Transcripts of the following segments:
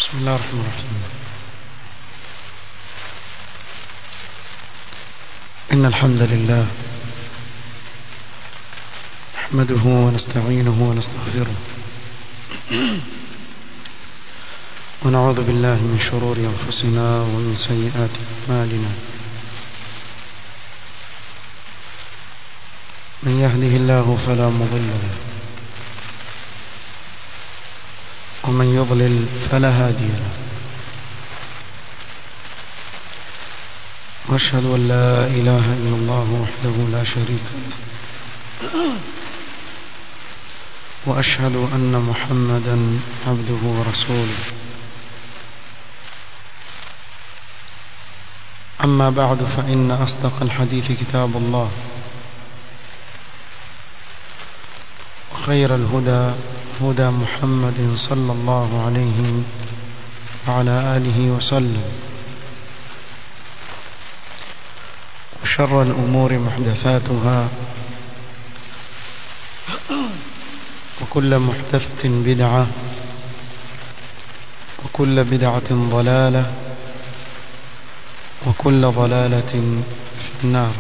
بسم الله الرحمن الرحيم إن الحمد لله نحمده ونستعينه ونستغفره ونعوذ بالله من شرور أنفسنا ومن سيئات أعمالنا من يهده الله فلا مضل له ومن يضلل فلا هادي له واشهد ان لا اله الا الله وحده لا شريك له واشهد ان محمدا عبده ورسوله اما بعد فان اصدق الحديث كتاب الله وخير الهدى هدى محمد صلى الله عليه وعلى آله وسلم وشر الأمور محدثاتها وكل محدثة بدعة وكل بدعة ضلالة وكل ضلالة في النار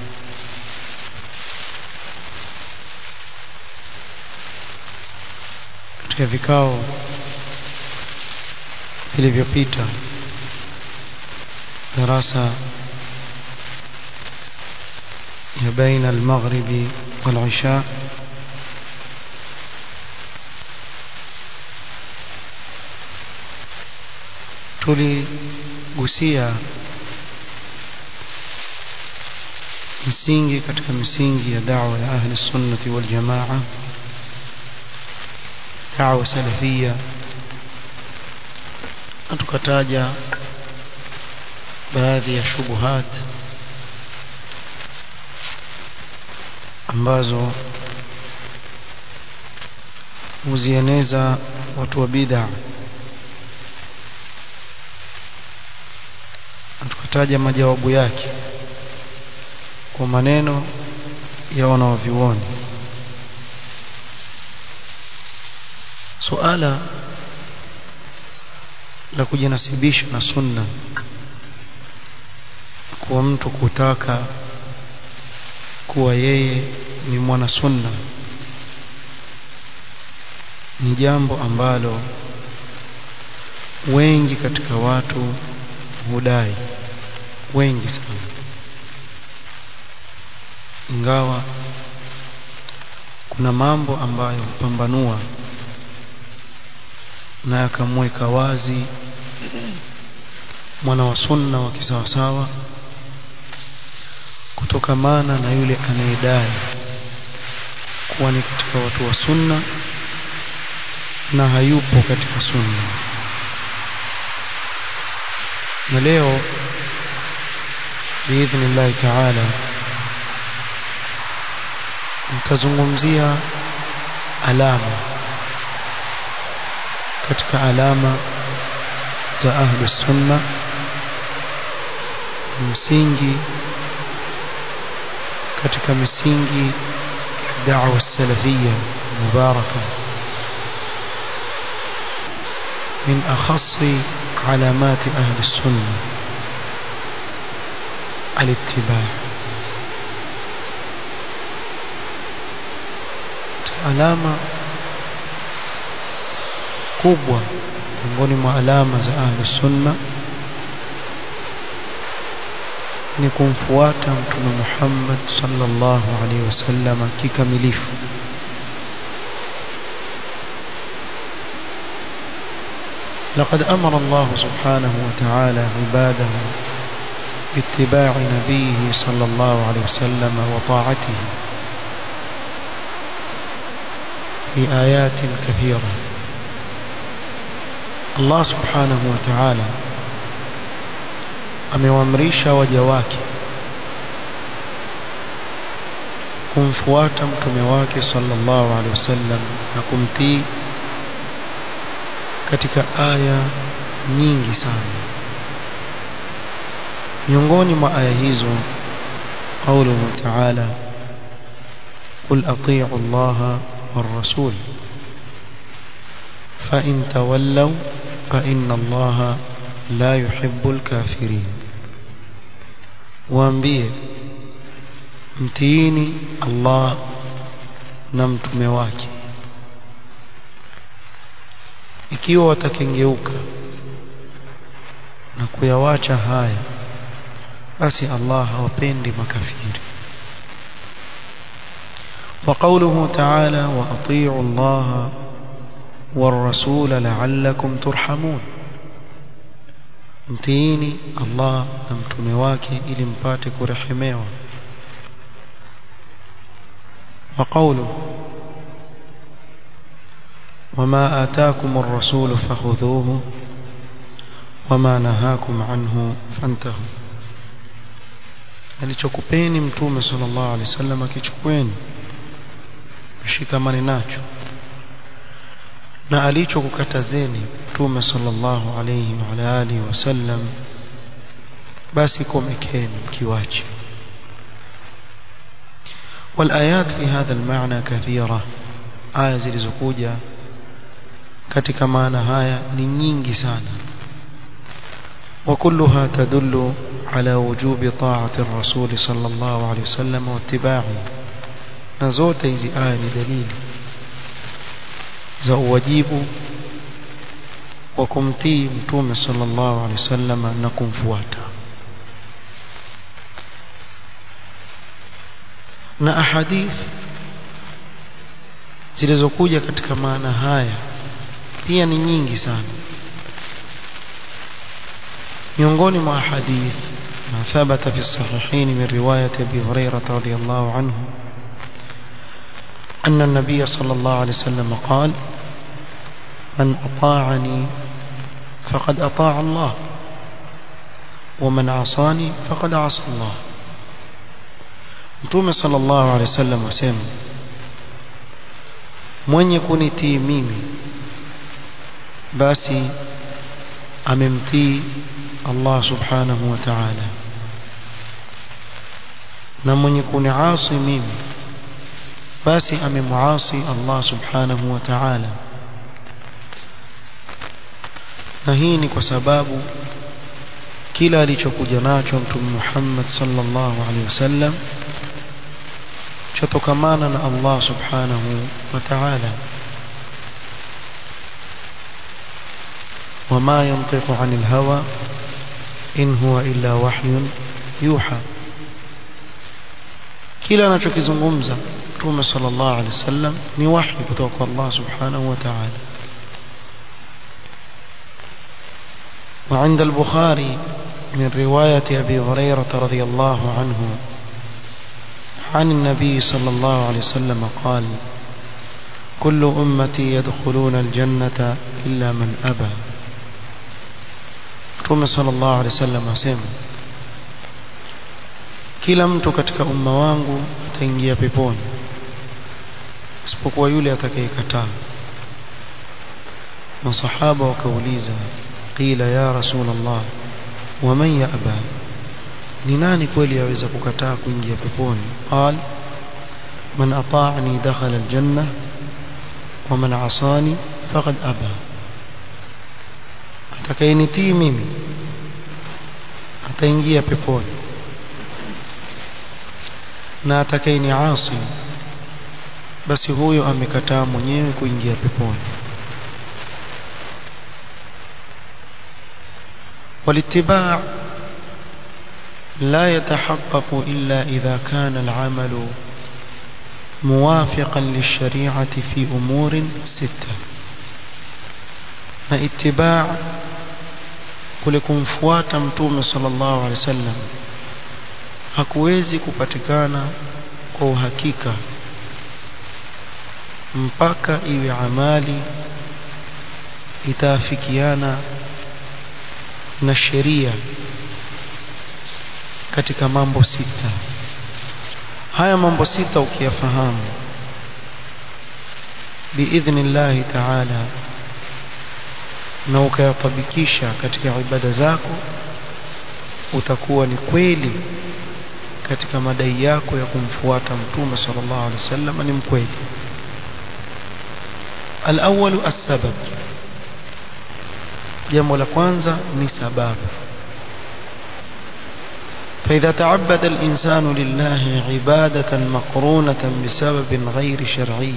katika vikao vilivyopita darasa ya baina almaghribi walisha tuligusia misingi katika misingi ya da'wa ya ahli sunnati wal jamaa da'wa salafia na tukataja baadhi ya shubuhat ambazo huzieneza watu wa bid'a na tukataja majawabu yake kwa maneno ya wanaovyuoni suala la kujinasibisha na sunna kuwa mtu kutaka kuwa yeye ni mwana sunna ni jambo ambalo wengi katika watu hudai wengi sana ingawa kuna mambo ambayo hupambanua na yakamweka wazi mwana wa sunna wa kisawasawa kutokamana na yule anayedai kuwa ni katika watu wa sunna na hayupo katika sunna na leo biidhnillahi taala nitazungumzia alama katika alama za ahlu sunna msingi katika misingi da'wa salafia mubaraka من أخص علامات أهل السنة الاتباع علامة kubwa miongoni mwa alama za ahlu sunna ni kumfuata mtume Muhammad sallallahu alaihi wasallam kikamilifu لقد أمر الله سبحانه وتعالى عباده باتباع نبيه صلى الله عليه وسلم وطاعته بآيات كثيرة Allah subhanahu wa ta'ala amewaamrisha waja wake kumfuata mtume wake sallallahu alaihi wasallam na kumtii katika aya nyingi sana miongoni mwa aya hizo قوله تعالى قل أطيعوا الله والرسول فإن تولوا فإن الله لا يحب الكافرين waambie mtiini Allah na mtume wake ikiwa watakengeuka na kuyawacha haya basi Allah hawapendi makafiri وقوله تعالى وأطيعوا الله والرسول لعلكم ترحمون mtiini Allah na mtume wake ili mpate kurehemewa وقوله وما آتاكم الرسول فخذوه وما نهاكم عنه فانتهوا alichokupeni mtume sallallahu alaihi wasallam akichukweni mshikamane nacho na alichokukatazeni mtume sallallahu alayhi wa ala alihi wasallam basi komekeni mkiwache والآيات في هذا المعنى كثيرة آية zilizokuja katika maana haya ni nyingi sana وكلها تدل على وجوب طاعة الرسول صلى الله عليه وسلم واتباعه نزوت hizi aya ni dalili za uwajibu wa kumtii mtume sallallahu alaihi wasallam na kumfuata na ahadith zilizokuja katika maana haya pia ni nyingi sana miongoni mwa hadith ما ثبت في الصحيحين من رواية أبي هريرة رضي الله عنه أن النبي صلى الله عليه وسلم قال من أطاعني فقد أطاع الله ومن عصاني فقد عصى الله Mtume sallallahu alaihi wasallam asema mwenye kunitii mimi basi amemtii Allah subhanahu wa ta'ala na mwenye kuniasi mimi basi amemuasi Allah subhanahu wa ta'ala na hii ni kwa sababu kila alichokuja nacho mtume Muhammad sallallahu alaihi wasallam chatokamana na Allah subhanahu wa ta'ala وما ينطق عن الهوى إن هو إلا وحي يوحى kila anachokizungumza Mtume sallallahu alaihi wasallam ni wahi kutoka kwa Allah subhanahu wa ta'ala وعند البخاري من رواية أبي هريرة رضي الله عنه عن النبي صلى الله عليه وسلم قال كل أمتي يدخلون الجنة إلا من أبى Mtume sallallahu alaihi wasallam asema kila mtu katika umma wangu ataingia peponi isipokuwa yule atakayekataa masahaba wakauliza qila ya rasul Allah waman ya'ba ni nani kweli yaweza kukataa kuingia peponi qal man ata'ani dakhala aljanna wa man 'asani faqad aba atakayenitii mimi ataingia peponi na atakayeniasi basi huyo amekataa mwenyewe kuingia peponi والاتباع لا يتحقق إلا إذا كان العمل موافقا للشريعة في أمور ستة na itibaa kule kumfuata mtume sallallahu alaihi wasallam hakuwezi kupatikana kwa uhakika mpaka iwe amali itaafikiana na sheria katika mambo sita haya mambo sita ukiyafahamu biidhnillahi ta'ala na ukayatabikisha katika ibada zako utakuwa ni kweli katika madai yako ya kumfuata mtume sallallahu alaihi wasallam ni mkweli الأول السبب jambo la kwanza ni sababu فإذا تعبد الإنسان لله عبادة مقرونة بسبب غير شرعي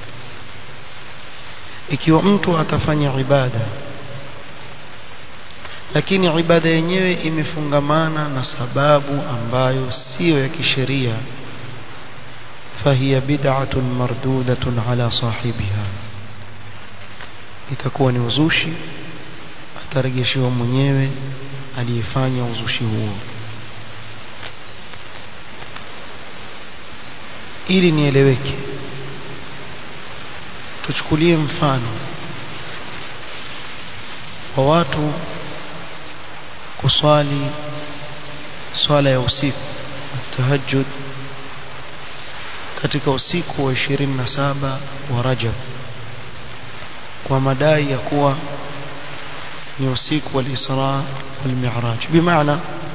ikiwa mtu atafanya ibada lakini ibada yenyewe imefungamana na sababu ambayo siyo ya kisheria fahiya bid'atun mardudatun ala sahibiha itakuwa ni uzushi atarejeshewa mwenyewe aliyefanya uzushi huo ili nieleweke tuchukulie mfano wa watu kuswali swala ya usiku tahajjud katika usiku wa 27 wa Rajab kwa madai ya kuwa ni usiku wa Isra wal Mi'raj bimaana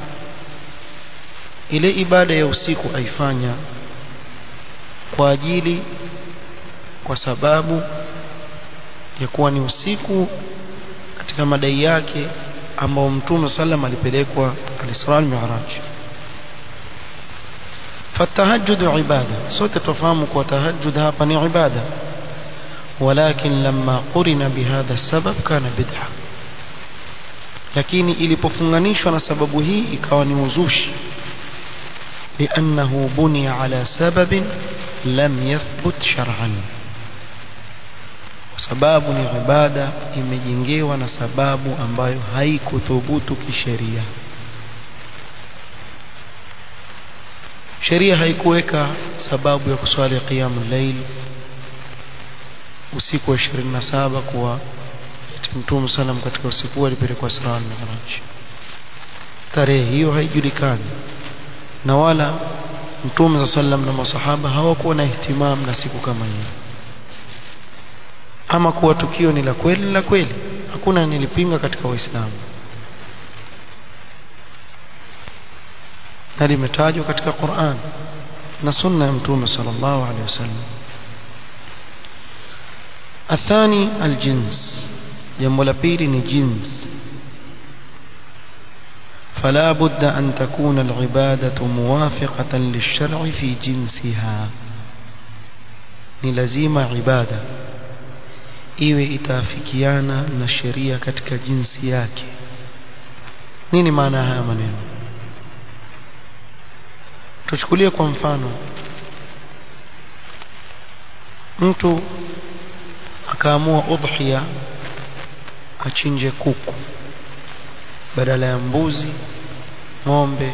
ile ibada ya usiku aifanya kwa ajili kwa sababu ya kuwa ni usiku katika madai yake ambao Mtume sallam alipelekwa al-Isra al-Mi'raj فالتهجد عبادة صوت تفهم وتهجد هapa عبادة ولكن لما قرن بهذا السبب كان بدعة lakini ilipofunganishwa na sababu hii ikawa ni uzushi لأنه بني على سبب لم يثبت شرعا sababu ni ibada imejengewa na sababu ambayo haikuthubutu kisheria sheria haikuweka sababu ya kuswali qiyamul layl usiku wa 27 kuwa Mtume sallam katika usiku alipelekwa Isra na Mi'raj tarehe hiyo haijulikani na wala Mtume sallam na masahaba hawakuwa na ihtimam na siku kama hiyo ama kuwa tukio ni la kweli la kweli hakuna nilipinga katika Uislamu na limetajwa katika Qur'an na sunna ya Mtume sallallahu alaihi wasallam athani aljins jambo la pili ni jins فلا بد أن تكون العبادة موافقة للشرع في جنسها نلزيم عبادة iwe itaafikiana na sheria katika jinsi yake nini maana haya maneno tuchukulie kwa mfano mtu akaamua udhiya achinje kuku badala ya mbuzi ng'ombe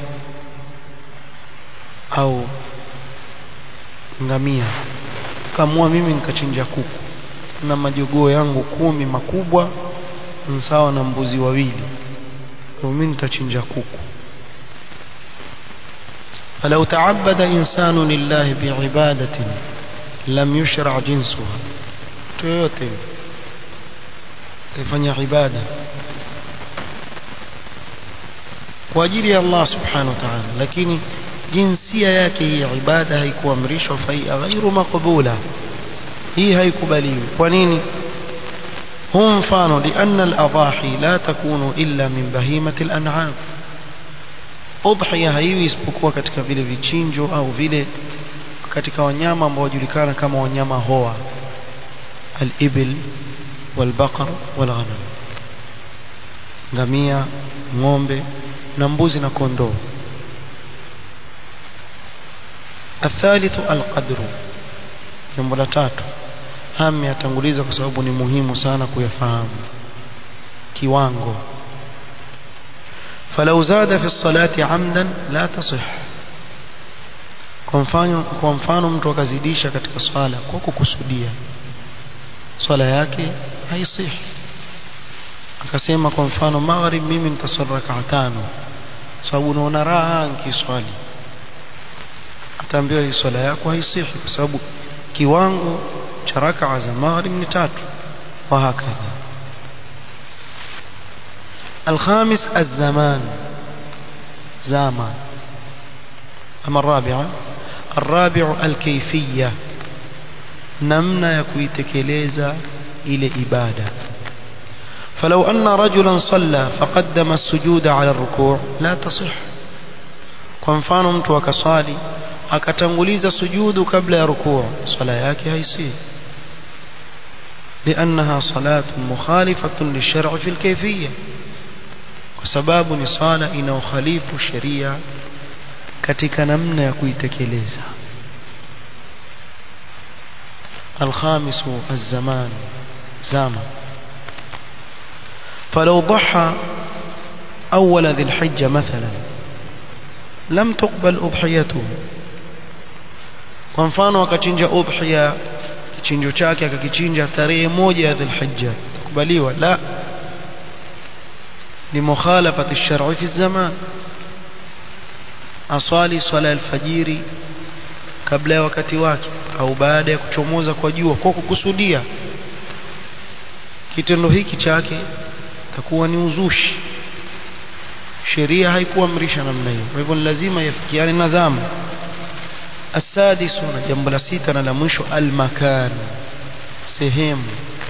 au ngamia kaamua mimi nikachinja kuku na majogoo yangu kumi makubwa sawa na mbuzi wawili mimi nitachinja kuku فلو تعبد إنسان لله بعبادة لم يشرع جنسها تويوتي كيفanya عبادة kwa ajili ya Allah subhanahu wa ta'ala lakini jinsia yake hii ibada haikuamrishwa fa ghairu maqbula hii haikubaliwi kwa nini huu mfano lianna al-adahi la takunu illa min bahimati al-an'am udhiya haiwi isipokuwa katika vile vichinjo au vile katika wanyama ambao wajulikana kama wanyama hoa al-ibil wal-baqar wal-ghanam ngamia ng'ombe na mbuzi na kondoo الثالث القدر jambo la tatu hami yatanguliza kwa sababu ni muhimu sana kuyafahamu kiwango فلو زاد في الصلاة عمدا لا تصح kwa mfano kwa mfano mtu akazidisha katika swala kwa kukusudia swala yake haisihi akasema kwa mfano maghrib mimi nitaswali rak'a tano sababu unaona raha nikiswali ataambiwa hii swala yako haisihi kwa sababu kiwango cha rak'a za maghrib ni tatu wa hakadha الخامس الزمان زاما أما الرابعة الرابع الكيفية نمنا يكويتكليزا إلى إبادة فلو أن رجلا صلى فقدم السجود على الركوع لا تصح kwa mfano mtu akasali akatanguliza sujudu kabla ya rukuu sala yake haisi لأنها صلاة مخالفة للشرع في الكيفية وسباب نصالة إنه خليف الشريعة katika namna ya kuitekeleza الخامس الزمان زامن فلو ضحى أول ذي الحجة مثلا لم تقبل أضحيته kwa mfano akachinja udhiya kichinjo chake akakichinja tarehe moja ya dhulhijja kubaliwa la ni mukhalafati shar'i fi zaman aswali swala alfajiri kabla ya wakati wake au baada ya kuchomoza kwa jua kwa kukusudia kitendo hiki chake takuwa ni uzushi sheria haikuamrisha namna hiyo kwa hivyo ni lazima yafikiane na zama السادس جنب لسيتنا لمش المكان سهم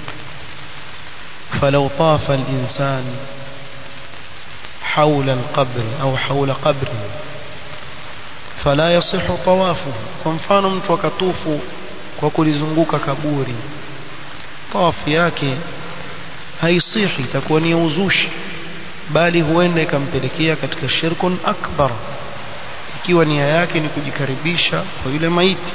فلو طاف الإنسان حول القبر أو حول قبره فلا يصح طوافه كمفانو mtu akatufu kwa kulizunguka kaburi tawafu yake haisihi itakuwa ni uzushi bali huenda ikampelekea katika shirkun akbar ikiwa nia yake ni kujikaribisha kwa yule maiti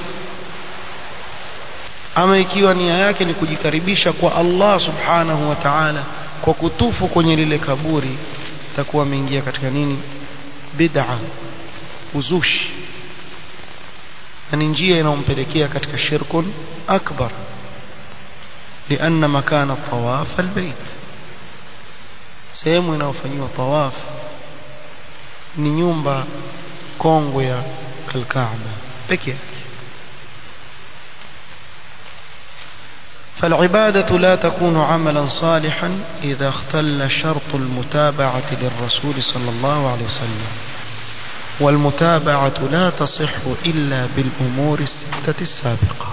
ama ikiwa nia yake ni kujikaribisha kwa Allah subhanahu wa ta'ala kwa kutufu kwenye lile kaburi itakuwa ameingia katika nini bid'a uzushi na ni njia inayompelekea katika shirkun akbar لأن مكان الطواف البيت sehemu inayofanywa tawaf ni nyumba kongwe ya al-Kaaba pekee yake فالعبادة لا تكون عملا صالحا إذا اختل شرط المتابعة للرسول صلى الله عليه وسلم والمتابعة لا تصح إلا بالأمور الستة السابقة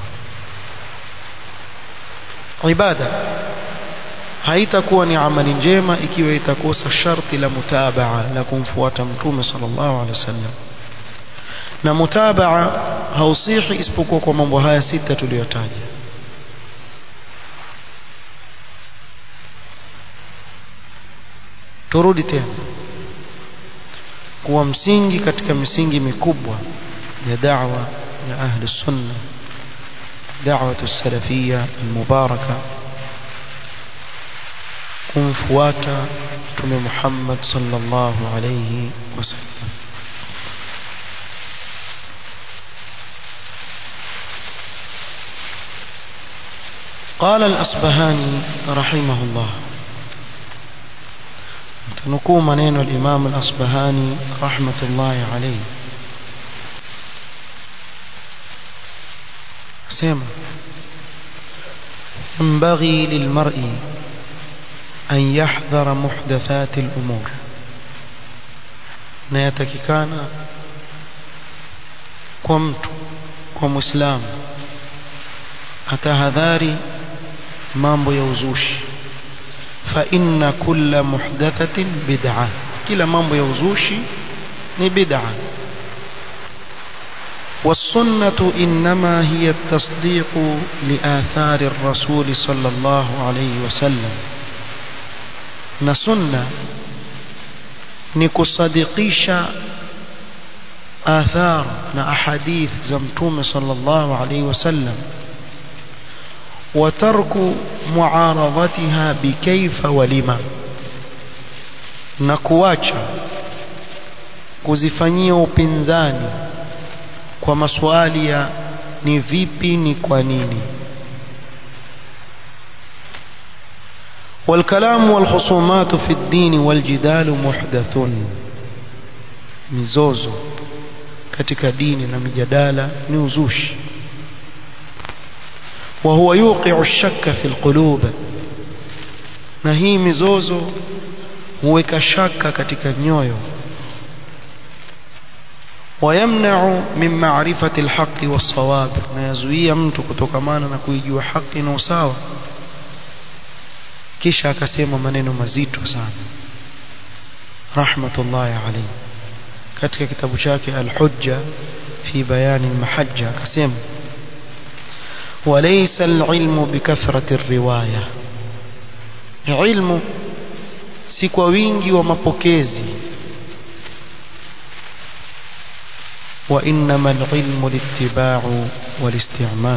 عبادة haitakuwa ni amali njema ikiwa itakosa sharti la mutabaa la kumfuata mtume sallallahu alaihi wasallam na mutabaa hausihi isipokuwa kwa mambo haya sita tuliyotaja turudi tena kuwa msingi katika misingi mikubwa ya da'wa ya ahli sunna da'watu salafia almubaraka kumfuata mtume Muhammad sallallahu alayhi wasallam قال الأصبهاني رحمه الله تنكو منين الإمام الأصبهاني رحمة الله عليه سيما ينبغي للمرء أن يحذر محدثات الأمور na yatakikana kwa mtu kwa muislamu atahadhari mambo ya uzushi fa inna kulla muhdathatin bid'a kila mambo ya uzushi ni bid'a والسنة إنما هي التصديق لآثار الرسول صلى الله عليه وسلم na sunna ni kusadikisha athar na ahadith za mtume sallallahu alaihi wasallam وترك معارضتها بكيف ولما na kuacha kuzifanyia upinzani kwa maswali ya ni vipi ni kwa nini والكلام والخصومات في الدين والجدال محدث mizozo katika dini na mijadala ni uzushi وهو يوقع الشك في القلوب na hii mizozo huweka shaka katika nyoyo ويمنع من معرفة الحق والصواب na yazuia mtu kutokamana na kuijua haki na usawa kisha akasema maneno mazito sana rahmatullahi alayhi katika kitabu chake al-hujja fi bayani al-mahajja akasema وليس العلم بكثرة الرواية علم si kwa wingi wa mapokezi وإنما العلم الاتباع والاستعمال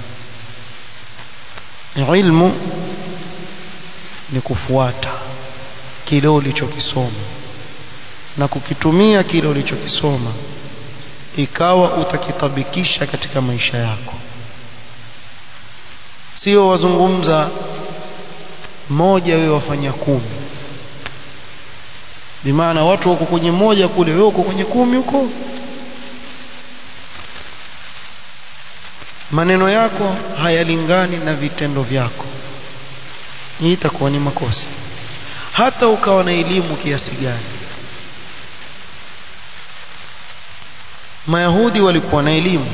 علم ni kufuata kile ulichokisoma na kukitumia kile ulichokisoma ikawa utakitabikisha katika maisha yako sio wazungumza moja wewe wafanya kumi bimaana watu wako kwenye moja kule wewe uko kwenye kumi huko maneno yako hayalingani na vitendo vyako hii itakuwa ni makosa hata ukawa na elimu kiasi gani mayahudi walikuwa na elimu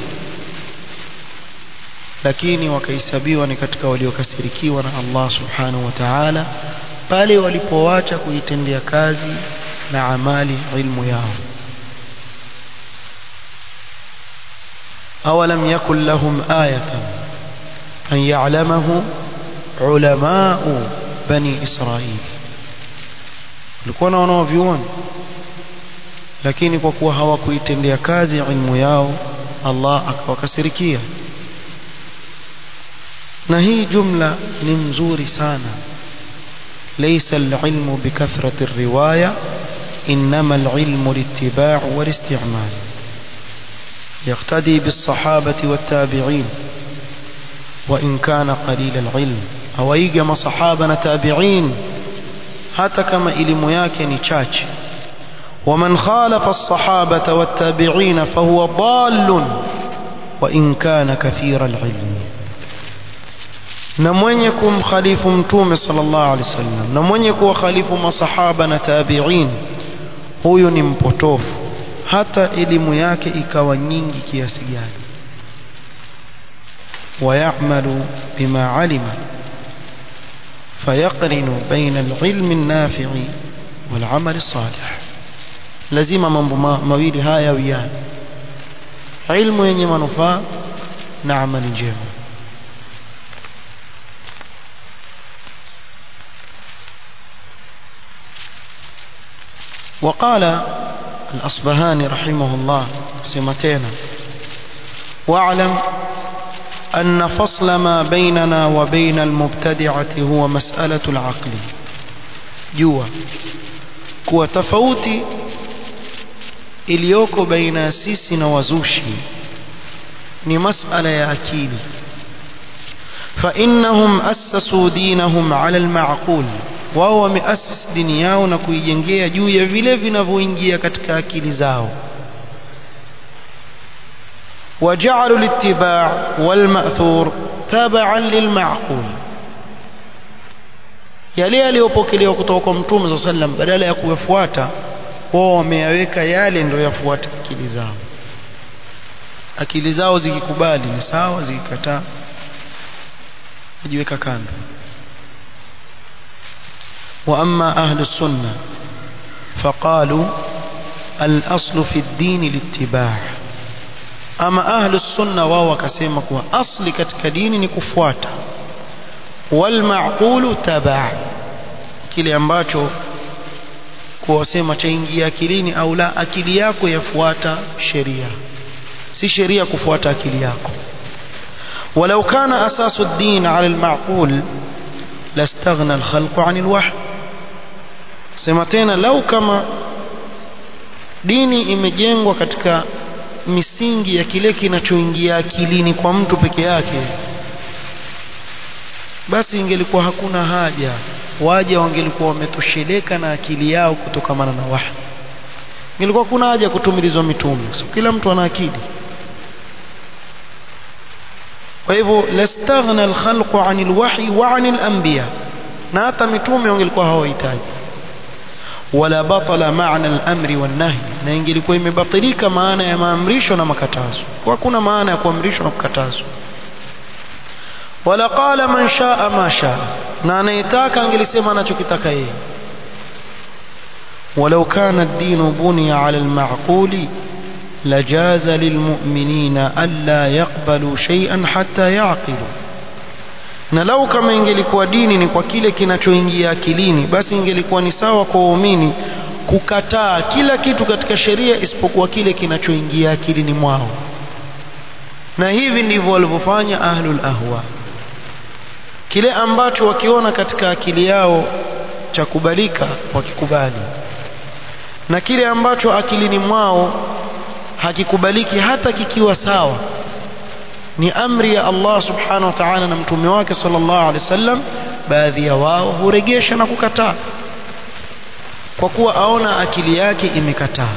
lakini wakahesabiwa ni katika waliokasirikiwa na Allah subhanahu wa ta'ala pale walipoacha kuitendea kazi na amali ilmu yao awalam yakun lahum ayatan an ya'lamahu ulamau bani israil walikuwa na wanaovioni lakini kwa kuwa hawakuitendea kazi ilmu yao Allah akawakasirikia na hii jumla ni mzuri sana ليس العلم بكثرة الرواية إنما العلم الاتباع والاستعمال يقتدي بالصحابة والتابعين وإن كان قليل العلم أو يجمع صحابنا تابعين حتى كما إلم ياكن تشاش ومن خالف الصحابة والتابعين فهو ضال وإن كان كثير العلم na mwenye kumkhalifu mtume sallallahu alaihi wasallam na mwenye kuwakhalifu masahaba na tabi'in huyu ni mpotofu hata elimu yake ikawa nyingi kiasi gani ويعمل بما علم فيقرن بين العلم النافع والعمل الصالح lazima mambo mawili haya wiana ilmu yenye manufaa na amali njema وقال الأصبهاني رحمه الله سمتين واعلم أن فصل ما بيننا وبين المبتدعة هو مسألة العقل جوا kuwa tofauti iliyoko baina ya sisi na wazushi ni masala ya akili فإنهم أسسوا دينهم على المعقول wao wameasisi dini yao na kuijengea juu ya vile vinavyoingia katika akili zao وجعلوا الاتباع والمأثور تبعا للمعقول yale yaliyopokelewa kutoka kwa mtume صلى الله عليه وسلم badala ya kuyafuata wao wameyaweka yale ndio yafuate akili zao akili zao zikikubali ni sawa zikikataa kujiweka kando وأما أهل السنة فقالوا الأصل في الدين الاتباع أما أهل السنة وهو كسيمك أصل كتك دين نكفواتا والمعقول تبع kile ambacho kuwasema chaingia akilini au la akili yako yafuata sheria si sheria kufuata akili yako walau kana asasu ad-din ala al-ma'qul lastaghna al-khalqu 'an al-wahy sema tena lau kama dini imejengwa katika misingi ya kile kinachoingia akilini kwa mtu peke yake basi ingelikuwa hakuna haja waja wangelikuwa wametosheleka na akili yao kutokamana na wahi ingelikuwa hakuna haja kutumilizwa mitume so, kila mtu ana akili kwa hivyo lastaghna alkhalqu anil wahyi wa anil anbiya na hata mitume wangelikuwa hawahitaji wala batala maana al-amri wan-nahy na ingelikuwa imebatilika maana ya maamrisho na makatazo kwa kuna maana ya kuamrishwa na kukatazwa wala qala man shaa ma shaa na anayetaka angelisema anachokitaka yeye ولو كان الدين بني على المعقول لجاز للمؤمنين ألا يقبلوا شيئا حتى يعقلوا na lau kama ingelikuwa dini ni kwa kile kinachoingia akilini basi ingelikuwa ni sawa kwa waumini kukataa kila kitu katika sheria isipokuwa kile kinachoingia akilini mwao na hivi ndivyo walivyofanya ahlul ahwa kile ambacho wakiona katika akili yao cha kubalika wakikubali na kile ambacho akilini mwao hakikubaliki hata kikiwa sawa ni amri ya Allah subhanahu wa ta'ala na mtume wake sallallahu alaihi wasallam baadhi ya wao huregesha na kukataa kwa kuwa aona akili yake imekataa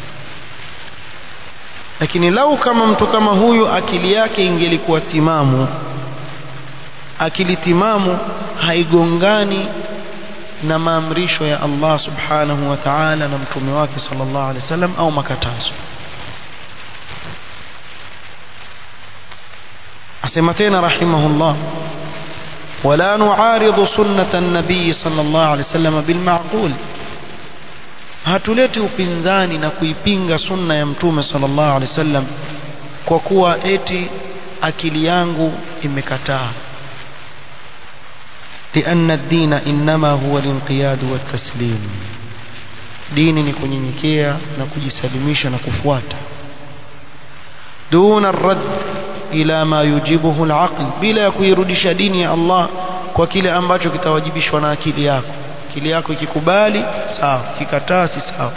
lakini lau kama mtu kama huyu akili yake ingelikuwa timamu akili timamu haigongani na maamrisho ya Allah subhanahu wa ta'ala na mtume wake sallallahu alaihi wasallam au makatazo asema tena rahimahullah ولا نعارض سنة النبي صلى الله عليه وسلم بالمعقول hatuleti upinzani na kuipinga sunna ya mtume sallallahu alaihi wasallam kwa kuwa eti akili yangu imekataa لأن الدين إنما هو الانقياد والتسليم dini ni kunyenyekea na kujisalimisha na kufuata duna rad ila ma yujibuhu alaql bila ya kuirudisha dini ya Allah kwa kile ambacho kitawajibishwa na akili yako akili yako ikikubali sawa kikataa si sawa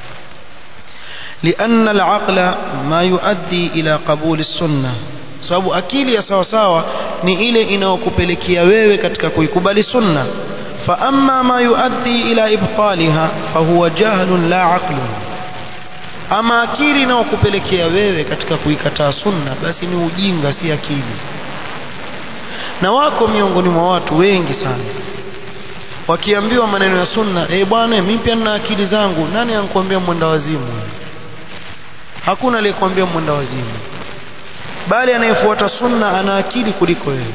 لأن العقل ما يؤدي إلى قبول السنة sababu akili ya sawa sawa ni ile inayokupelekea wewe katika kuikubali sunna fa amma ma yuaddi ila ibtaliha fahuwa jahlun la aqlun ama akili inayokupelekea wewe katika kuikataa sunna basi ni ujinga si akili na wako miongoni mwa watu wengi sana wakiambiwa maneno ya sunna eh bwana mimi pia nina akili zangu nani anakuambia mwenda wazimu hakuna aliyekuambia mwenda wazimu bali anayefuata sunna ana akili kuliko wewe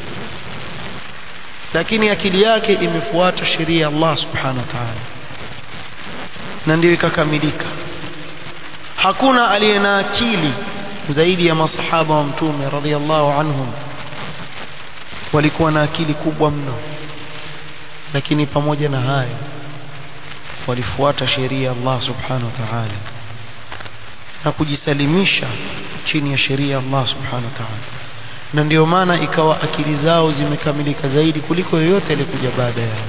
lakini akili yake imefuata sheria ya Allah subhanahu wa ta'ala na ndio ikakamilika hakuna aliye na akili zaidi ya masahaba wa mtume radhiallahu anhum walikuwa na akili kubwa mno lakini pamoja na hayo walifuata sheria ya Allah subhanahu wa ta'ala na kujisalimisha chini ya sheria ya Allah subhanahu wa ta'ala na ndio maana ikawa akili zao zimekamilika zaidi kuliko yoyote aliyekuja baada yao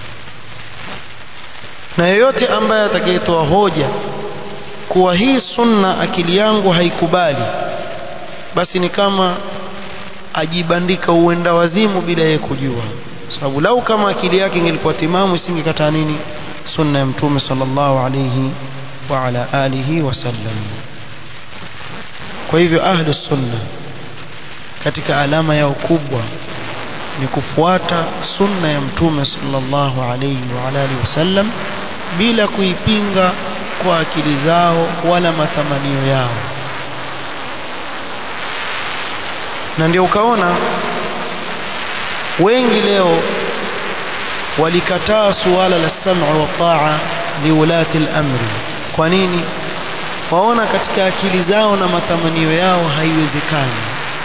na yoyote ambaye atakayetoa hoja kuwa hii sunna akili yangu haikubali basi ni kama ajibandika uenda wazimu bila yeye kujua sababu lau kama akili yake ingelikuwa timamu isingekataa nini sunna ya mtume sallallahu alayhi wa ala alihi wasallam kwa hivyo ahlu sunna katika alama yao kubwa ni kufuata sunna ya mtume sallallahu alayhi wa ala alihi wasallam bila kuipinga kwa akili zao wala matamanio yao na ndio ukaona wengi leo walikataa suala la sam'u wa ta'a liulati al-amri kwa nini waona katika akili zao na matamanio yao haiwezekani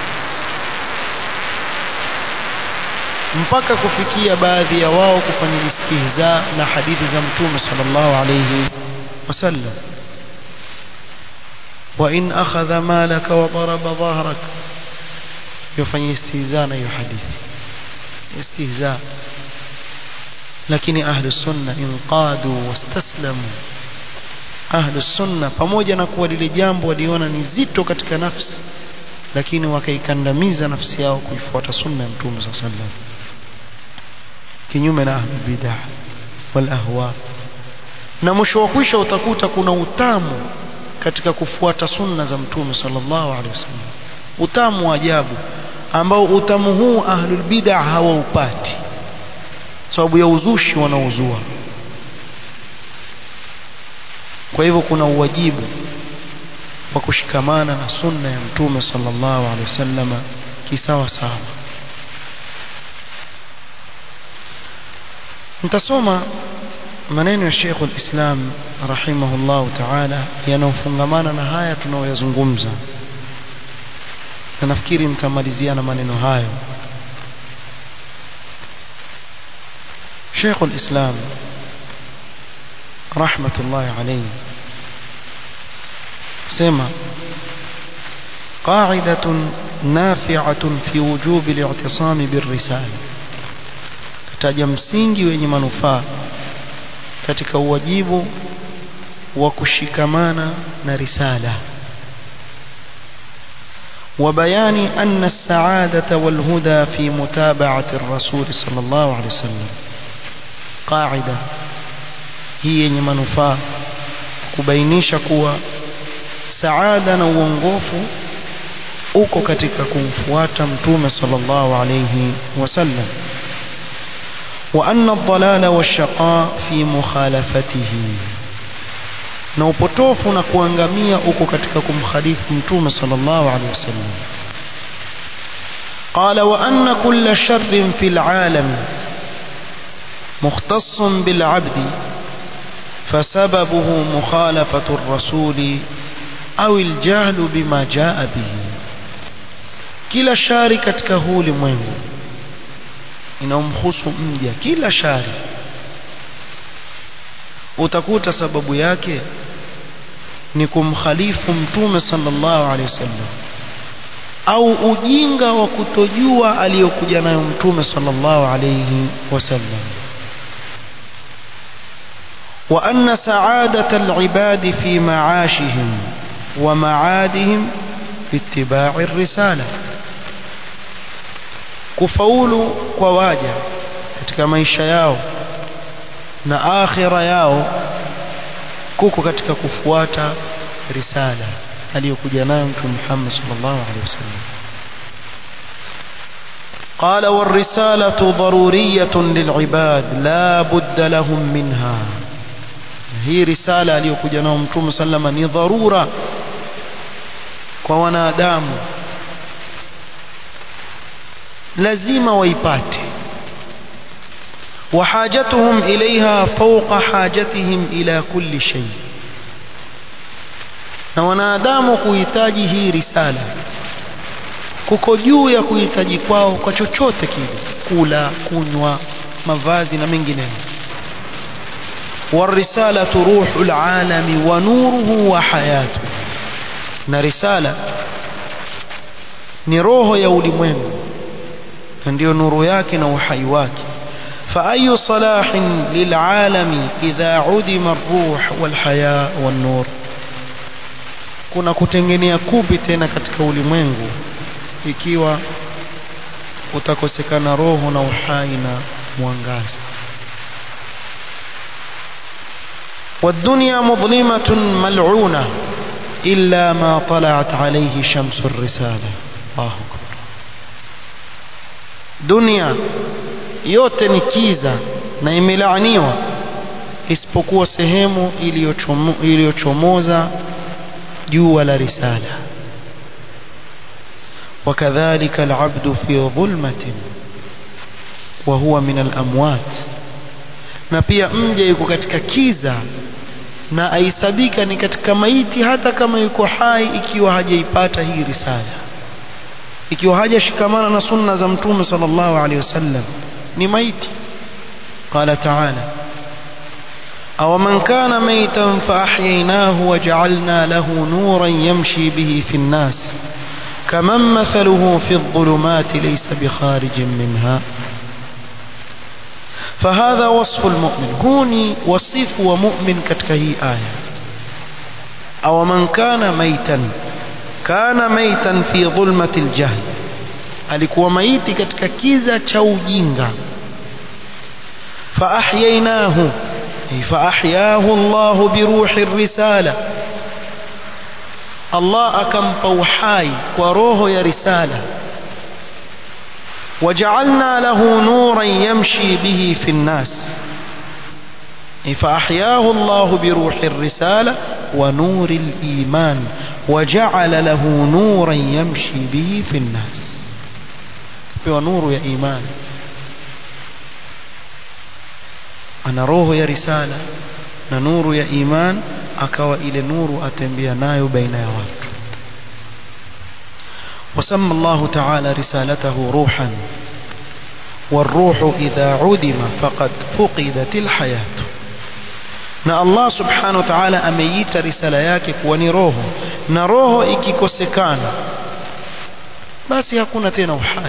mpaka kufikia baadhi ya wao kufanya istihza na hadithi za mtume sallallahu alayhi wasallam wa in akhadha malaka wa daraba dhahrak yafanya istihza na hiyo hadithi istihza lakini ahlu sunna inqadu wastaslamu ahlu sunna pamoja na kuwa lile jambo waliona ni zito katika nafsi lakini wakaikandamiza nafsi yao kuifuata sunna ya mtume sallallahu alaihi wasallam kinyume na ahlu bid'ah wal ahwa na mwisho wa kwisha utakuta kuna utamu katika kufuata sunna za mtume sallallahu alaihi wasallam utamu wa ajabu ambao utamu huu ahlul bid'ah hawaupati sababu ya uzushi wanaozua kwa hivyo kuna uwajibu wa kushikamana na sunna ya mtume sallallahu alaihi wasallam kisawa sawa nitasoma maneno ya Sheikh al-Islam rahimahullah ta'ala yanayofungamana na haya tunayoyazungumza na nafikiri nitamalizia na maneno hayo Sheikh al-Islam rahmatullahi alayhi sema قاعدة نافعة في وجوب الاعتصام بالرسالة kataja msingi wenye manufaa katika uwajibu wa kushikamana na risala وبيان أن السعادة والهدى في متابعة الرسول صلى الله عليه وسلم قاعدة هي منفاة kubainisha kuwa saada na uongofu uko katika kumfuata mtume sallallahu alayhi wasallam wa anna ad-dalala wash-shaqa fi mukhalafatihi na upotofu na kuangamia uko katika kumkhalifu mtume sallallahu alayhi wasallam قال وأن كل شر في العالم مختص بالعبد فسببه مخالفة الرسول أو الجهل بما جاء به kila shari katika huu ulimwengu inaomhusu mja kila shari utakuta sababu yake ni kumkhalifu mtume sallallahu alaihi wasallam au ujinga wa kutojua aliyokuja nayo mtume sallallahu alaihi wasallam وأن سعادة العباد في معاشهم ومعادهم باتباع الرسالة kufaulu kwa waja katika maisha yao na akhira yao kuko katika kufuata risala aliyokuja nayo mtume Muhammad sallallahu alaihi wasallam قال والرسالة ضرورية للعباد لا بد لهم منها hii risala aliyokuja nao mtume sallama ni dharura kwa wanadamu lazima waipate وحاجتهم إليها فوق حاجتهم إلى كل شيء na wanadamu kuhitaji hii risala kuko juu ya kuhitaji kwao kwa chochote kile kula kunywa mavazi na mengineyo والرسالة روح العالم ونوره وحياته na risala ni roho ya ulimwengu na ndio nuru yake na uhai wake فأي صلاح للعالم إذا عدم الروح والحياة والنور kuna kutengenea kupi tena katika ulimwengu ikiwa utakosekana roho na uhai na mwangaza والدنيا مظلمة ملعونة إلا ما طلعت عليه شمس الرسالة الله أكبر دنيا yote ni kiza na imelaaniwa isipokuwa sehemu iliyochomoza jua la risala وكذلك العبد في ظلمة وهو من الأموات na pia mja yuko katika kiza na aisabika ni katika maiti hata kama yuko hai ikiwa hajaipata hii risala ikiwa hajashikamana na sunna za mtume sallallahu alaihi wasallam ni maiti qala ta'ala aw man kana maytan fa ahyaynahu wa ja'alna lahu nuran yamshi bihi fi an-nas kaman mathaluhu fi adh-dhulumati laysa bi kharijin minha فهذا وصف المؤمن هوني وصف ومؤمن كتك هي آية أو من كان ميتا كان ميتا في ظلمة الجهل alikuwa maiti katika kiza cha ujinga faahyainahu faahyahu Allah biruhi risala Allah akampa uhai kwa roho ya risala وجعلنا له نورا يمشي به في الناس فأحياه الله بروح الرسالة ونور الإيمان وجعل له نورا يمشي به في الناس ونور يا إيمان ana roho ya risala na nuru ya iman akawa ile nuru atembea nayo baina ya watu وسمى الله تعالى رسالته روحا والروح إذا عدم فقد فقدت الحياة na Allah subhanahu wa ta'ala ameiita risala yake kuwa ni roho na roho ikikosekana basi hakuna tena uhai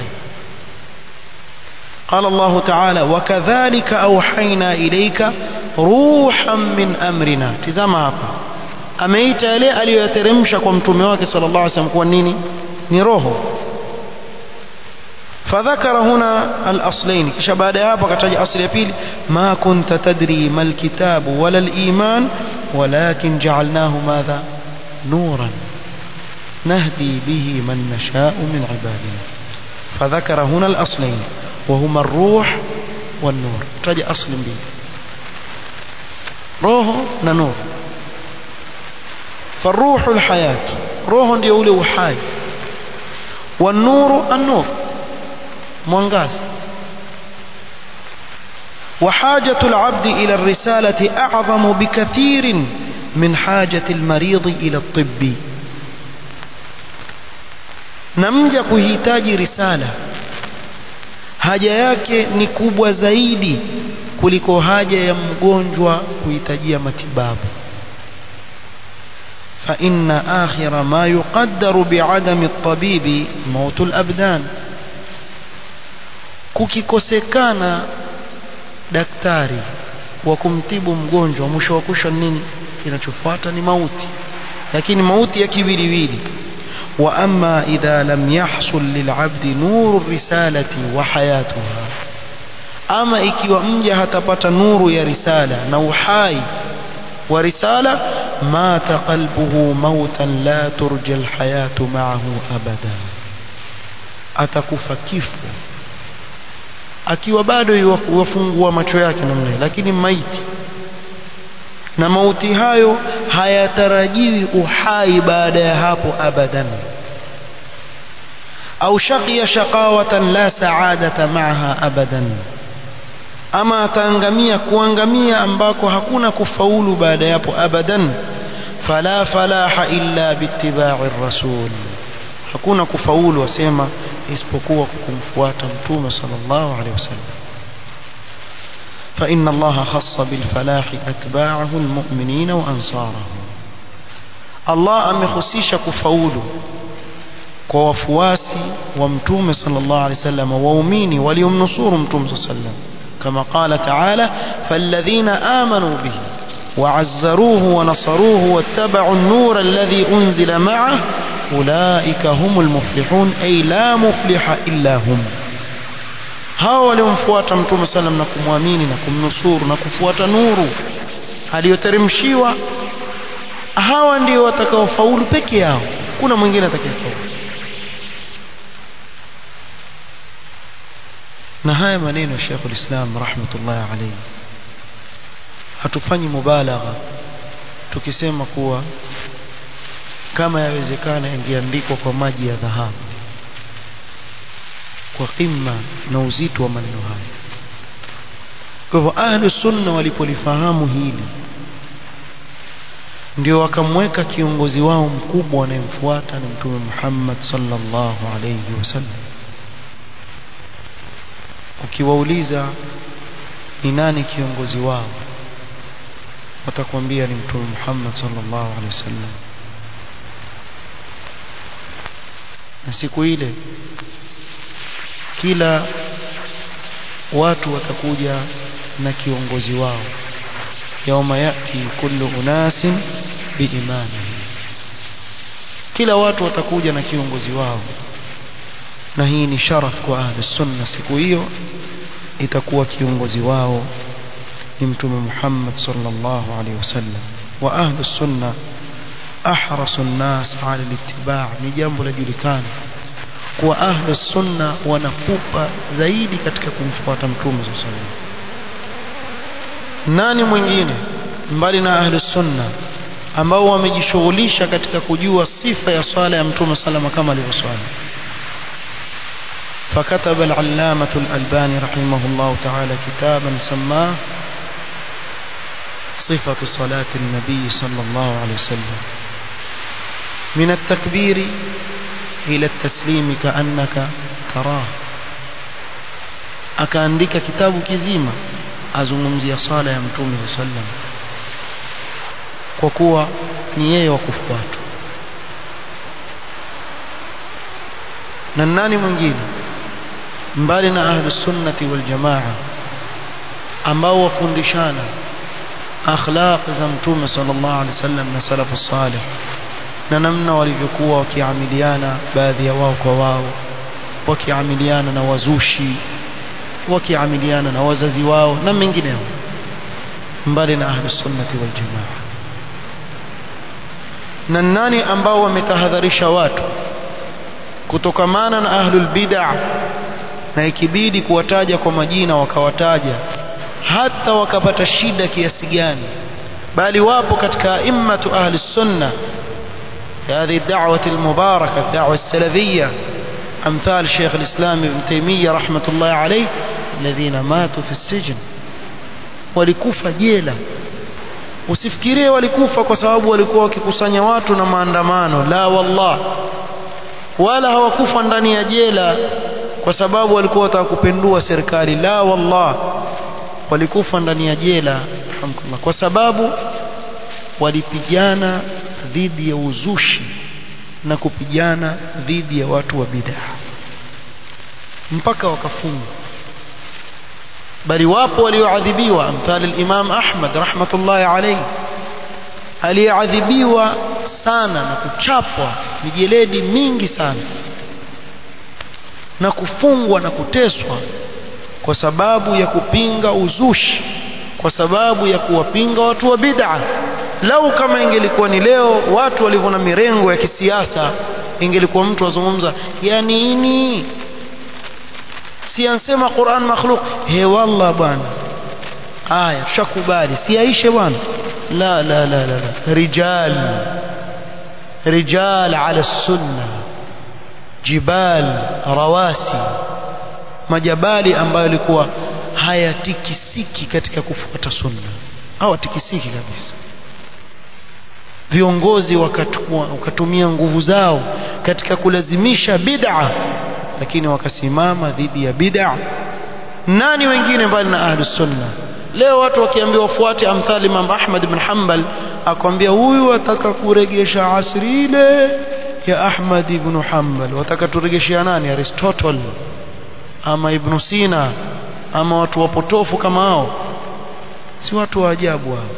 قال الله تعالى وكذلك أوحينا إليك روحا من أمرنا تزama hapa ameita yale aliyoyateremsha kwa mtume wake sallallahu alaihi wasallam kuwa nini ni roho فذكر هنا الأصلين kisha baada ya hapo akataja asli ya pili ma kunta tadri mal kitabu wala al iman walakin ja'alnahu madha nuran نهدي به من نشاء من عبادنا فذكر هنا الأصلين وهما الروح والنور تجي أصل به روح نور فالروح الحياة روح يولي وحي والنور النور مwangaza وحاجة العبد إلى الرسالة أعظم بكثير من حاجة المريض إلى الطب نمجا kuhitaji risala haja yake ni kubwa zaidi kuliko haja ya mgonjwa kuhitajia matibabu فإن آخر ما يقدر بعدم الطبيب موت الأبدان kukikosekana daktari wa kumtibu mgonjwa mwisho wa kusha nini kinachofuata ni mauti lakini mauti ya kiwiliwili wa amma idha lam yahsul lilabdi nuru risalati wa hayatuha ama ikiwa mja hatapata nuru ya risala na uhai wa risala mata qalbuhu mautan la turja alhayatu ma'ahu abada atakufa kifo akiwa bado yuwafungua macho yake namna lakini maiti na mauti hayo hayatarajiwi uhai baada ya hapo abadan au shaqiya shaqawatan la sa'adata ma'aha abadan ama ataangamia kuangamia ambako hakuna kufaulu baada ya hapo abadan fala falaha illa bittiba'i rasul hakuna kufaulu wasema isipokuwa kumfuata mtume sallallahu alaihi wasallam فإن الله خص بالفلاح أتباعه المؤمنين وأنصاره الله أمخصيش كفاول كوفواسي ومتوم صلى الله عليه وسلم وأميني وليم نصور متوم صلى الله عليه وسلم كما قال تعالى فالذين آمنوا به وعزروه ونصروه واتبعوا النور الذي أنزل معه أولئك هم المفلحون أي لا مفلح إلا هم hao waliomfuata mtume sallam na kumwamini na kumnusuru na kufuata nuru aliyoteremshiwa hawa ndio watakaofaulu peke yao kuna mwingine atakayefaulu na haya maneno ya Sheikh ulislam rahmatullahi alayhi hatufanyi mubalagha tukisema kuwa kama yawezekana ingeandikwa kwa maji ya dhahabu kwa qimma na uzito wa maneno haya kwa hivyo ahlu sunna walipolifahamu hili ndio wakamweka kiongozi wao mkubwa anayemfuata ni mtume Muhammad sallallahu alayhi wasallam ukiwauliza ni nani kiongozi wao watakwambia ni mtume Muhammad sallallahu alaihi wasallam na siku ile kila watu watakuja na kiongozi wao yauma yati kullu unasin biimani kila watu watakuja na kiongozi wao na hii ni sharaf kwa ahli sunna siku hiyo itakuwa kiongozi wao ni mtume Muhammad sallallahu alaihi wasallam wa ahli sunna ahrasu nnas ala littiba' ni jambo la julikana kuwa ahli sunna wanakupa zaidi katika kumfuata mtume sallallahu alaihi wasallam nani mwingine mbali na ahli sunna ambao wamejishughulisha katika kujua sifa ya swala ya mtume salama kama alivyoswali فكتب العلامة الألباني رحمه الله تعالى كتابا سماه صفة صلاة النبي صلى الله عليه وسلم من التكبير إلى التسليم كأنك تراه akaandika kitabu kizima azungumzia sala ya mtume sallam kwa kuwa ni yeye wa kufuatwa na nani mwingine mbali na ahlus sunnati wal jamaa ambao wafundishana akhlaq za mtume sallallahu alaihi wasallam na salafu salih na namna walivyokuwa wakiamiliana baadhi ya wao kwa wao wakiamiliana na wazushi wakiamiliana na wazazi wao na mengineo mbali na ahlus sunnati wal jamaa na nani ambao wametahadharisha watu kutokamana na ahlul bid'ah na ikibidi kuwataja kwa majina wakawataja hata wakapata shida kiasi gani bali wapo katika immatu ahli sunna هذه الدعوة المباركة الدعوة السلفية أمثال شيخ الإسلام ابن تيمية رحمة الله عليه الذين ماتوا في السجن walikufa jela usifikirie walikufa kwa sababu walikuwa wakikusanya watu na maandamano la wallah wala hawakufa ndani ya jela kwa sababu walikuwa wataka kupindua serikali la wallah walikufa ndani ya jela kwa sababu walipigana dhidi ya uzushi na kupigana dhidi ya watu wa bid'a mpaka wakafungwa bali wapo walioadhibiwa mfano al-Imam Ahmad rahmatullahi alayhi aliyeadhibiwa sana na kuchapwa mijeledi mingi sana na kufungwa na kuteswa kwa sababu ya kupinga uzushi kwa sababu ya kuwapinga watu wa bid'a lau kama ingelikuwa ni leo watu walivyo na mirengo ya kisiasa ingelikuwa mtu azungumza ya nini si ansema Qur'an makhluq he wallah bwana aya tushakubali si aishe bwana la la la la, la. rijal rijal ala sunna jibal rawasi majabali ambayo yalikuwa hayatikisiki katika kufuata sunna hawatikisiki kabisa viongozi wakatumia nguvu zao katika kulazimisha bid'a lakini wakasimama dhidi ya bid'a nani wengine mbali na ahlus sunna leo watu wakiambiwa wafuate amthali Imam Ahmad ibn Hanbal akwambia huyu ataka kuregesha asri ile ya Ahmad ibn Hanbal wataka turegeshia nani Aristotle ama Ibn Sina ama watu wapotofu kama hao si watu wa ajabu hao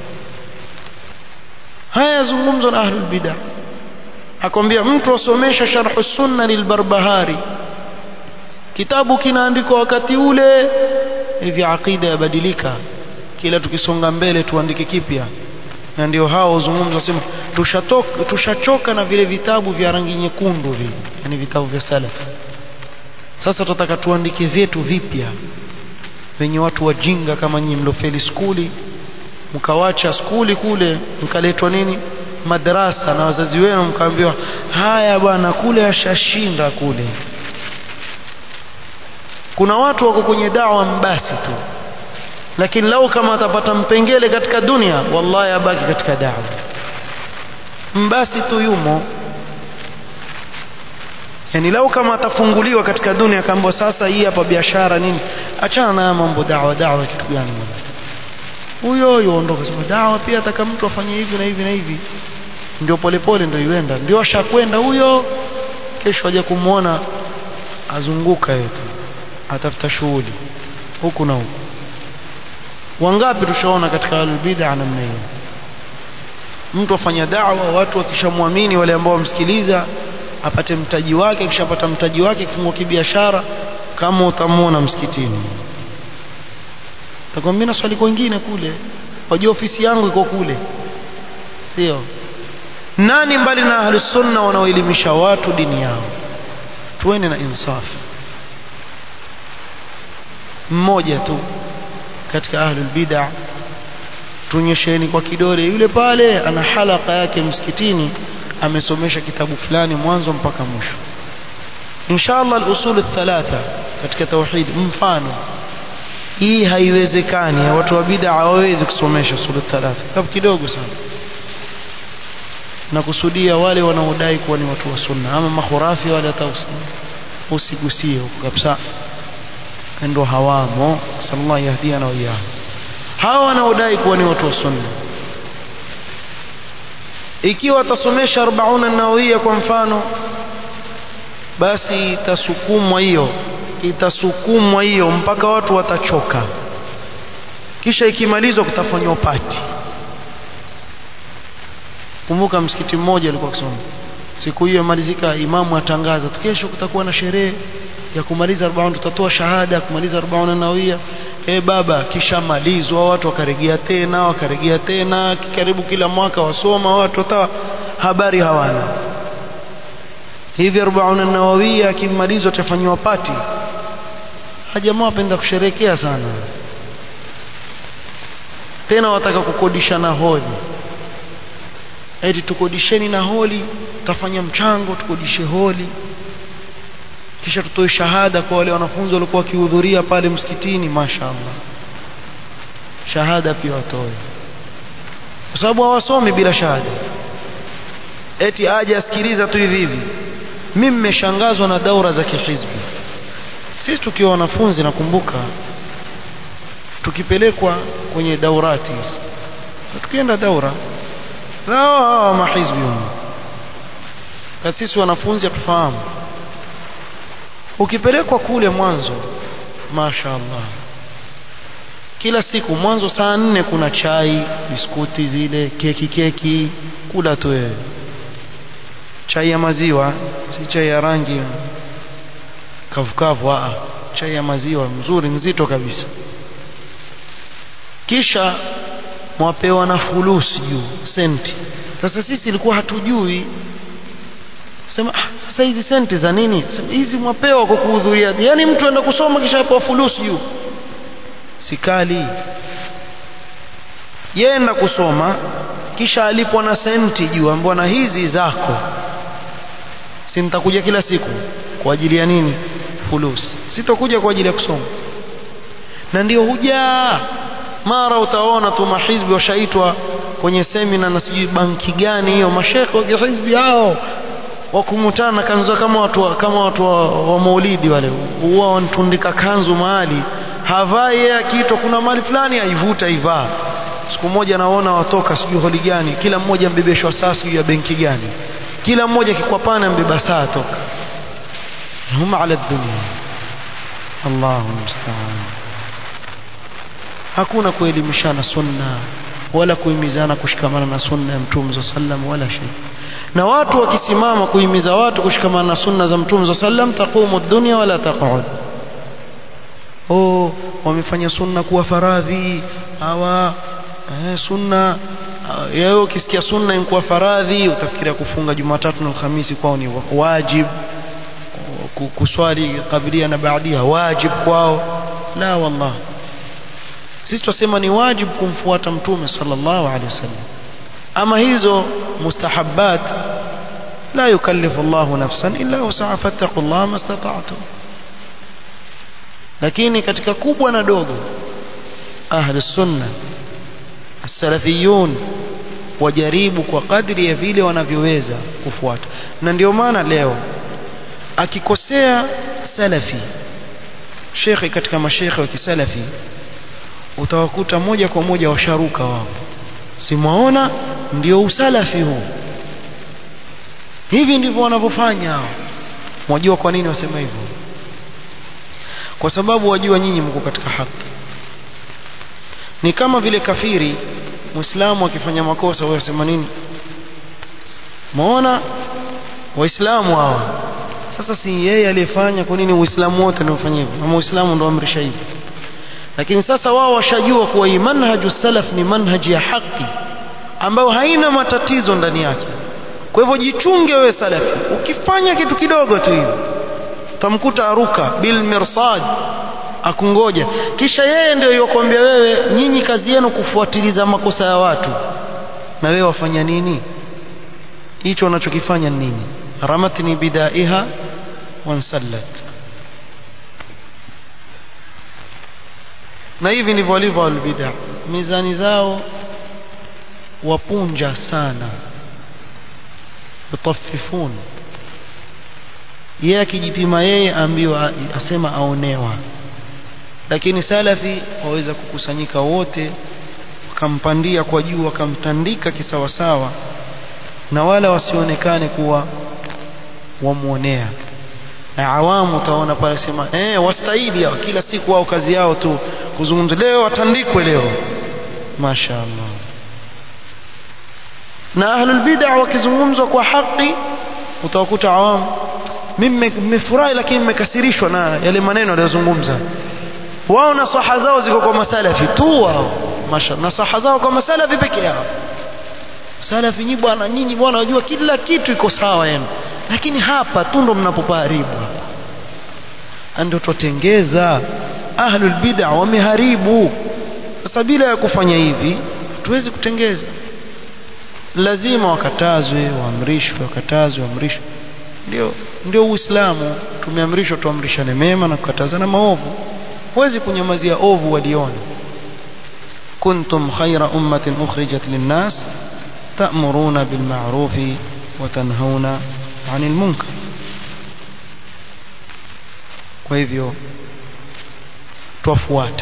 haya yazungumzwa na ahlul bid'ah akwambia mtu asomesha sharh sunna lilbarbahari kitabu kinaandikwa wakati ule hivi aqida yabadilika kila tukisonga mbele tuandike kipya na ndio hao uzungumza wasema tushatoka tushachoka na vile vitabu vya rangi nyekundu vile yani vitabu vya salaf sasa tutataka tuandike vyetu vipya wenye watu wajinga kama nyinyi mlofeli skuli mkawacha skuli kule mkaletwa nini madrasa na wazazi wenu mkaambiwa haya bwana kule ashashinda kule kuna watu wako kwenye dawa mbasi tu lakini lau kama atapata mpengele katika dunia wallahi abaki katika dawa mbasi tu yumo yani lau kama atafunguliwa katika dunia akaambiwa sasa hii hapa biashara nini achana na mambo dawa dawa kitu gani huyo huyo ondoka sema dawa pia ataka mtu afanye hivi na hivi na hivi ndio polepole ndio iwenda ndio ashakwenda huyo kesho aje kumwona azunguka yetu atafuta shughuli huku na huku wangapi tushaona katika albid'a namna hiyo mtu afanya da'wa watu wakishamwamini wale ambao wamsikiliza apate mtaji wake akishapata mtaji wake kifungua kibiashara kama utamwona msikitini takwambia na swali kwingine kule wajua ofisi yangu iko kule sio nani mbali na ahli sunna wanaoelimisha watu dini yao tuende na insaf mmoja tu katika ahli bid'a tunyesheni kwa kidole yule pale ana halaka yake msikitini amesomesha kitabu fulani mwanzo mpaka mwisho inshallah al-usul thalatha katika tauhid mfano hii haiwezekani watu wa bid'a hawawezi kusomesha sura thalatha kitabu kidogo sana na kusudia wale wanaodai kuwa ni watu wa sunna ama makhurafi wale hata usigusie huko kabisa ndio hawamo sallallahu yahdiana wa iyyahu hawa wanaodai kuwa ni watu wa sunna ikiwa watasomesha 40 nawawia kwa mfano basi itasukumwa hiyo itasukumwa hiyo mpaka watu watachoka kisha ikimalizwa kutafanywa pati kumbuka msikiti mmoja alikuwa akisoma siku hiyo malizika imamu atangaza kesho kutakuwa na sherehe ya kumaliza 40 tutatoa shahada ya kumaliza 40 nawia eh baba kisha malizwa watu wakaregea tena wakaregea tena karibu kila mwaka wasoma watu hata habari hawana hivi 40 nawawia akimalizwa tafanywa pati hajamaa wapenda kusherekea sana tena wataka kukodisha na holi eti tukodisheni na holi tutafanya mchango tukodishe holi kisha tutoe shahada kwa wale wanafunzi walikuwa wakihudhuria pale msikitini mashaallah shahada pia watoe kwa sababu hawasomi bila shahada eti aje asikiliza tu hivi hivi mimi mmeshangazwa na daura za kihizbi sisi tukiwa wanafunzi nakumbuka tukipelekwa kwenye daurati so, tukienda daura hawa mahizbi kwa sisi wanafunzi hatufahamu ukipelekwa kule mwanzo mashaallah kila siku mwanzo saa nne kuna chai biskuti zile keki keki kula tu wewe chai ya maziwa si chai ya rangi kavukavu a chai ya maziwa mzuri nzito kabisa kisha mwapewa na fulusi juu senti sasa sisi ilikuwa hatujui sema ah, sasa hizi senti za nini sema hizi mwapewa kwa kuhudhuria yani mtu anaenda kusoma kisha apewa fulusi juu sikali yenda kusoma kisha alipwa na senti juu ambwa na hizi zako si nitakuja kila siku kwa ajili ya nini fulusi sitokuja kwa ajili ya kusoma na ndio hujaa mara utaona tu mahizbi washaitwa kwenye semina na sijui banki gani hiyo mashekhe wa kihizbi hao wakumutana kanzu kama watu kama watu wa, wa maulidi wale huwa wanatundika kanzu mahali havai yeye akiitwa kuna mali fulani aivuta ivaa siku moja naona watoka sijui holi gani kila mmoja mbebeshwa saa sijui ya benki gani kila mmoja kikwapana mbeba saa toka hum ala dunia Allahu musta'an hakuna kuelimishana sunna wala kuhimizana kushikamana na sunna ya mtume sallam wala shay na watu wakisimama kuhimiza watu kushikamana na sunna za mtume sallam taqumu dunya wala taq'ud oh wamefanya sunna kuwa faradhi hawa eh, sunna yao ukisikia sunna inakuwa faradhi utafikiria kufunga Jumatatu na Alhamisi kwao ni wajib kuswali kabilia na baadia wajib kwao la wallah sisi tunasema ni wajib kumfuata mtume sallallahu alaihi wasallam ama hizo mustahabbat la yukallifu Allahu nafsan illa wusaha fattaqullaha mastata'tum lakini katika kubwa na dogo ahli sunna as-salafiyun wajaribu kwa kadri ya vile wanavyoweza kufuata na ndio maana leo akikosea salafi shekhi katika mashekhe wa kisalafi utawakuta moja kwa moja washaruka wao simwaona ndio usalafi huu hivi ndivyo wanavyofanya hao mwajua kwa nini wasema hivyo kwa sababu wajua nyinyi mko katika haki ni kama vile kafiri muislamu akifanya makosa wewe wasema nini muona waislamu hawa sasa si yeye aliyefanya kwa nini uislamu wote ndio ufanye hivyo ama uislamu ndio amrisha hivyo lakini sasa wao washajua kuwa hii manhaju salaf ni manhaji ya haki ambayo haina matatizo ndani yake kwa hivyo jichunge wewe salafi ukifanya kitu kidogo tu hivyo tamkuta aruka bil mirsad akungoja kisha yeye ndio yokuambia wewe nyinyi kazi yenu kufuatiliza makosa ya watu na wewe wafanya nini hicho unachokifanya nini ramatni bidaiha wansallat na hivi ndivyo walivyo albid'a mizani zao wapunja sana yutaffifun yeye akijipima yeye ambiwa asema aonewa lakini salafi waweza kukusanyika wote wakampandia kwa juu wakamtandika kisawasawa na wala wasionekane kuwa wamuonea na awamu utaona pale sema eh wastahili hao kila siku wao kazi yao tu kuzungumza leo watandikwe leo mashaallah na ahlul bid'ah wakizungumzwa kwa haki utawakuta awamu mimi nimefurahi lakini nimekasirishwa na yale maneno aliyozungumza wao na saha zao ziko kwa masalafi tu wao masha na saha zao kwa masalafi peke yao salafi nyinyi bwana nyinyi bwana wajua kila kitu iko sawa yenu lakini hapa tu ndo mnapopaharibu ndio tutengeza ahlul bid'ah wameharibu sasa bila ya kufanya hivi tuwezi kutengeza lazima wakatazwe waamrishwe wakatazwe waamrishwe ndio ndio uislamu tumeamrishwa tuamrishane mema na kukatazana maovu huwezi kunyamazia ovu waliona kuntum khaira ummatin ukhrijat linnas ta'muruna bil ma'ruf wa tanhauna 'anil munkar kwa hivyo twafuata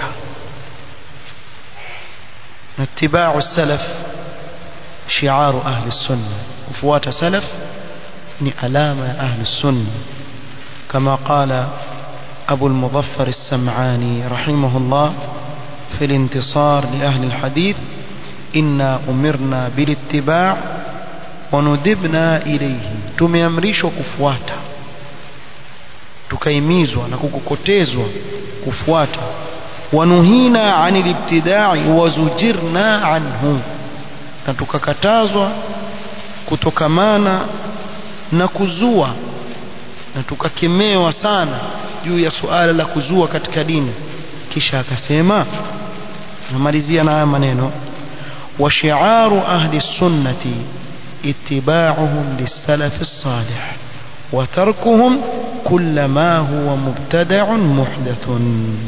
na itibau salaf shi'aru ahli sunna kufuata salaf ni alama ya ahli sunna kama qala أبو المظفر السمعاني رحمه الله في الانتصار لأهل الحديث إنا أمرنا بالاتباع وندبنا إليه tumeamrishwa kufuata tukaimizwa na kukokotezwa kufuata wanuhina anil ibtidai wazujirna anhu na tukakatazwa kutokamana na kuzua na tukakemewa sana juu ya suala la kuzua katika dini kisha akasema namalizia na haya maneno wa shi'aru ahli sunnati ittiba'uhum lis-salaf as-salih wa tarkuhum kull ma huwa mubtada'un muhdathun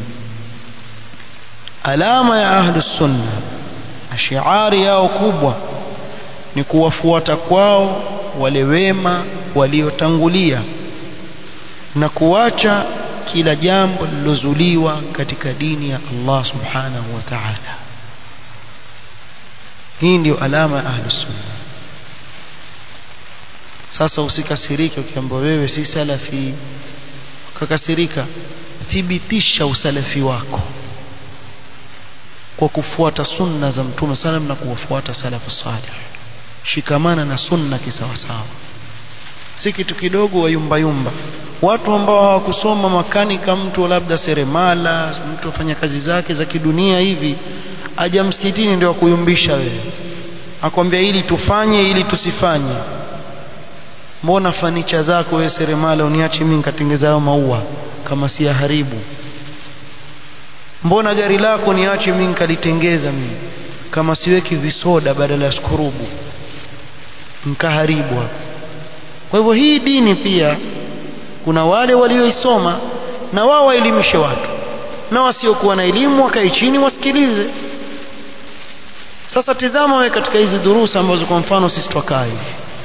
alama ya ahli sunna shi'ari yao kubwa ni kuwafuata kwao wale wema waliotangulia na kuacha kila jambo lilozuliwa katika dini ya Allah subhanahu wa ta'ala hii ndio alama ya ahlus sunna sasa usikasirike ukiambiwa wewe si salafi ukakasirika thibitisha usalafi wako kwa kufuata sunna za mtume salam na kuwafuata salafu salih shikamana na sunna kisawasawa si kitu kidogo wayumbayumba watu ambao hawakusoma makanika mtu labda seremala mtu afanya kazi zake za kidunia hivi aja msikitini ndio akuyumbisha wewe akwambia ili tufanye ili tusifanye mbona fanicha zako wewe seremala uniache mimi nikatengeza hayo maua kama si haribu mbona gari lako niache mimi nikalitengeza mimi kama siweki visoda badala ya skurubu nkaharibu hapo kwa hivyo hii dini pia kuna wale walioisoma na wao waelimishe watu na wasiokuwa na elimu wakae chini wasikilize sasa tizama wewe katika hizi durusa ambazo kwa mfano sisi twakaa hivi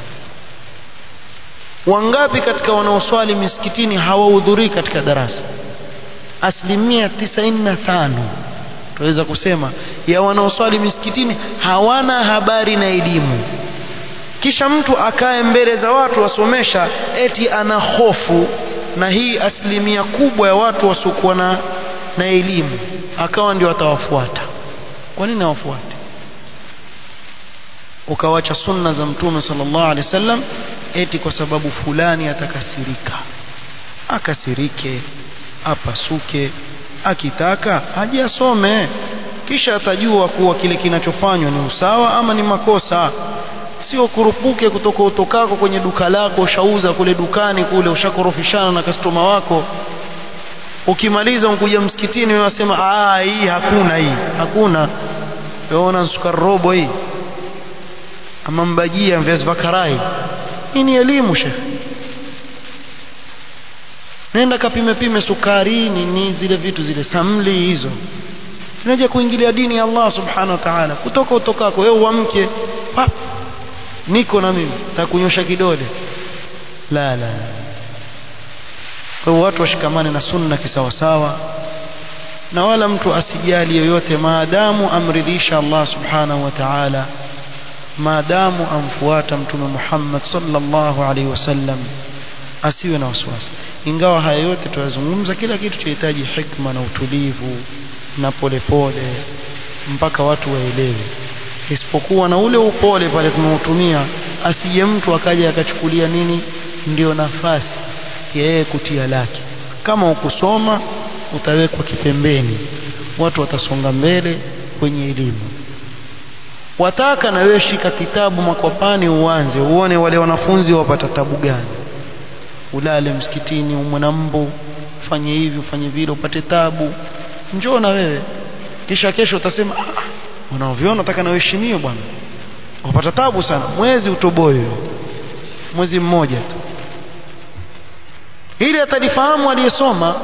wangapi katika wanaoswali misikitini hawahudhurii katika darasa asilimia tisaini na tano tunaweza kusema ya wanaoswali misikitini hawana habari na elimu kisha mtu akae mbele za watu wasomesha eti ana hofu na hii asilimia kubwa ya watu wasiokuwa na, na elimu akawa ndio atawafuata kwa nini awafuate ukawacha sunna za mtume sallallahu alaihi wasallam eti kwa sababu fulani atakasirika akasirike apasuke akitaka aje asome kisha atajua kuwa kile kinachofanywa ni usawa ama ni makosa sio kurupuke kutoka utokako kwenye duka lako ushauza kule dukani kule ushakorofishana na kastoma wako ukimaliza unkuja msikitini wewe wasema ah hii hakuna hii hakuna weona sukari robo hii ama mbajia viazi vya karai hii ni elimu shekhe nenda kapime pime sukari nini zile vitu zile samli hizo tunaje kuingilia dini ya Allah subhanahu wa ta'ala kutoka utokako wewe uamke pap niko na mimi takunyosha kidole la la kwa hiyo watu washikamane na sunna kisawasawa na wala mtu asijali yoyote maadamu amridhisha Allah subhanahu wa ta'ala maadamu amfuata mtume Muhammad sallallahu alaihi wasallam asiwe na wasiwasi ingawa haya yote tuyazungumza kila kitu chahitaji hikma na utulivu na polepole mpaka watu waelewe isipokuwa na ule upole pale tunautumia asije mtu akaja akachukulia nini ndio nafasi ya yeye kutia lake kama ukusoma utawekwa kipembeni watu watasonga mbele kwenye elimu wataka na wewe shika kitabu makwapani uanze uone wale wanafunzi wapata tabu gani ulale msikitini umwe na mbu ufanye hivi ufanye vile upate tabu njoo na wewe kisha kesho utasema ah, unaoviona nataka na uheshimiwe bwana wapata tabu sana mwezi utoboe mwezi mmoja tu ili atalifahamu aliyesoma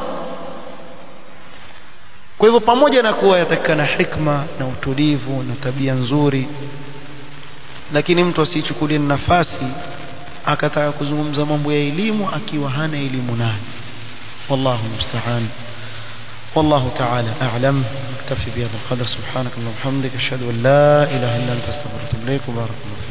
kwa hivyo pamoja na kuwa yatakikana hikma na utulivu na tabia nzuri lakini mtu asichukulie nafasi akataka kuzungumza mambo ya elimu akiwa hana elimu nayo wallahu musta'an والله تعالى أعلم اكتفي بهذا القدر سبحانك اللهم وبحمدك أشهد أن لا إله إلا أنت أستغفرك وأتوب إليك وبارك الله